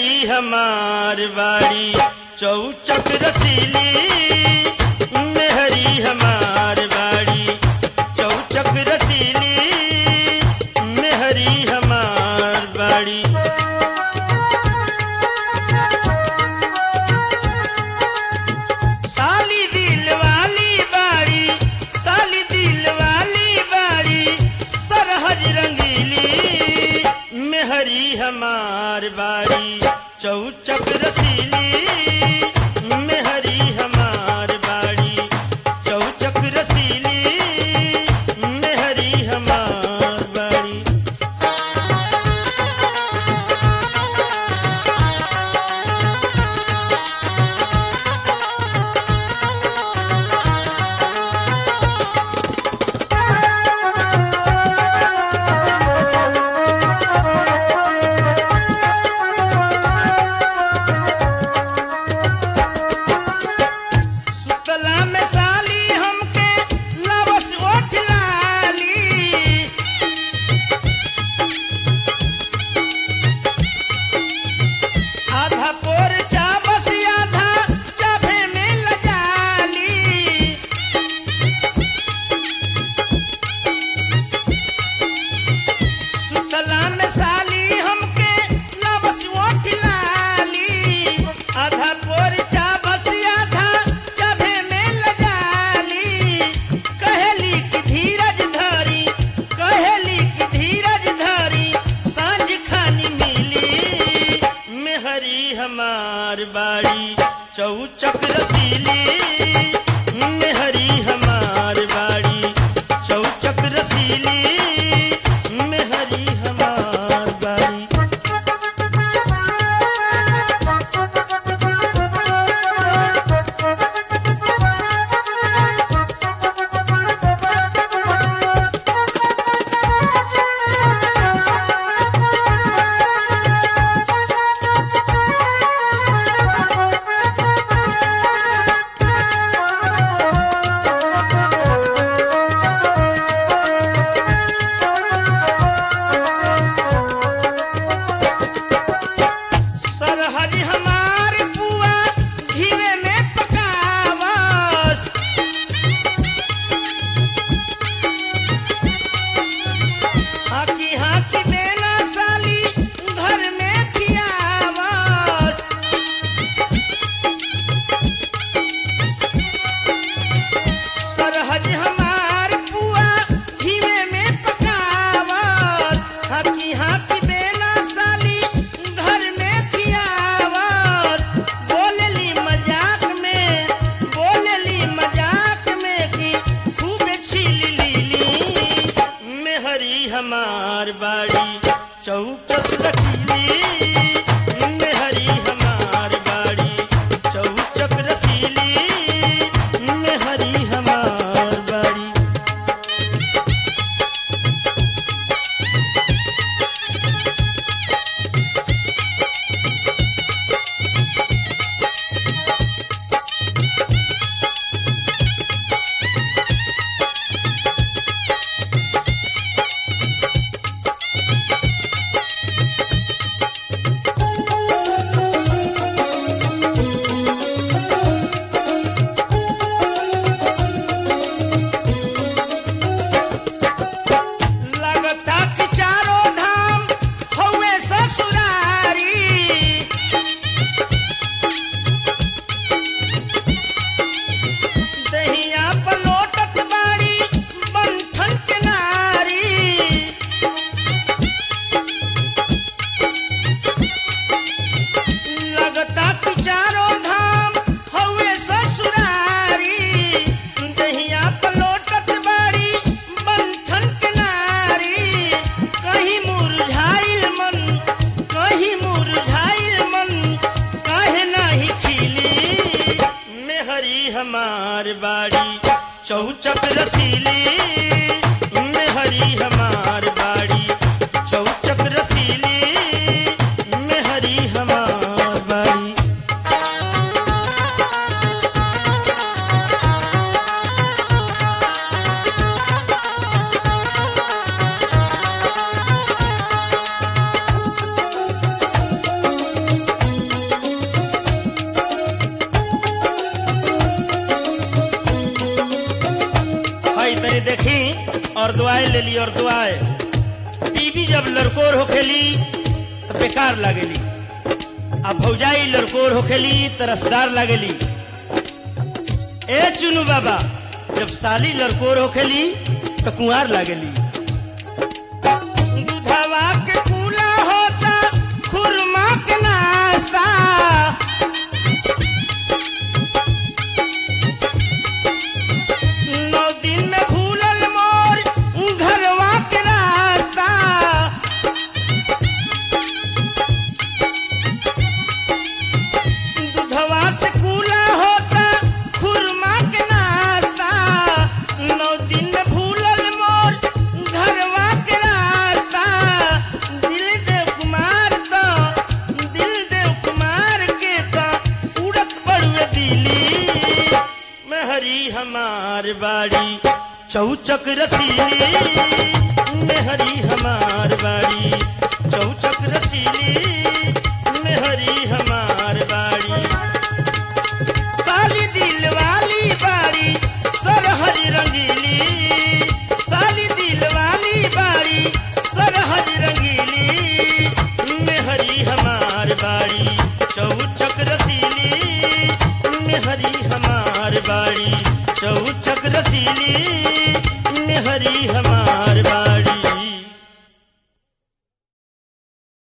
मेहरी हमार बाड़ी चौचक रसीली मेहरी हमार बाड़ी चौचक रसीली मेहरी हमार बाड़ी साली दिल वाली बाड़ी साली दिल वाली बाड़ी सरहज रंगीली मेहरी हमार बाड़ी चौचक रसीली मेहरी हमार बाड़ी चौचक रसीली मेहरी हमार बाड़ी सुतला में साली हमके लवस ओठ लाली आधा पोर चाबस आधा चाभे में लजाली सुतला में साली हमके लवस ओठ लाली आधा पोर चाबस आधा चाभे में लजाली कहेली की धीरज धरी कहेली की धीरज धरी सांझ खानी मिली मेहरी हमार बाड़ी चौचक रसीली मेहरी हमार बाड़ी चौचक रसीली मेहरी हमार बाड़ी सरहज हमार पुआ घीवे में पकावस हाकी हाकी बेला साली घर में खियावस सरहज हमार पुआ घीवे में पकावत हाकी हाकी बेला साली घर में खियावत बोलेली मजाक में बोलेली मजाक में कि खूब छीली लीली मेहरी हमार बाड़ी चौकस रखीली मेहरी हमार बाड़ी चौचक रसीली मेहरी हमार बाड़ी लगता कि चारों धाम हौवे ससुरारी दहिया पलोटत बाड़ी बंठन के नारी लगता कि चारों धाम हौवे ससुरारी दहिया पलोटत बाड़ी बंठन के नारी कहीं मुरझाइल मन कहीं मुरझाइल मन काहे नाही खिली मेहरी हमार बाड़ी चौचक रसीली मेहरी हमार बाड़ी चौचक रसीली मेहरी हमार बाड़ी और दुआएं ले ली और दुआएं बीबी जब लड़कोर होखेली तो बेकार लागेली अब भौजाई लड़कोर होखेली तो रसदार लागेली ए चुनु बाबा जब साली लड़कोर होखेली तो कुंवार लागेली दूधवा के कूला होता खुरमा के नाश्ता नौ दिन में भूलल मोर घरवा के रास्ता दूधवा से कूला होता खुरमा के नाश्ता नौ दिन में भूलल मोर घरवा के रास्ता दिल देव कुमार तो दिल देव कुमार के तो उड़त बड़ुए दिली में हरी हमार बाड़ी चौचक रसीली में हरी हमार बाड़ी चौचक रसीली में हरी हमार बाड़ी साली दिल वाली बाड़ी सरहरी रंगीली साली दिल वाली बाड़ी सरहरी रंगीली में हरी हमार बाड़ी चौचक रसीली में हरी हमार बाड़ी चौचक रसीली में हरी हमार बाड़ी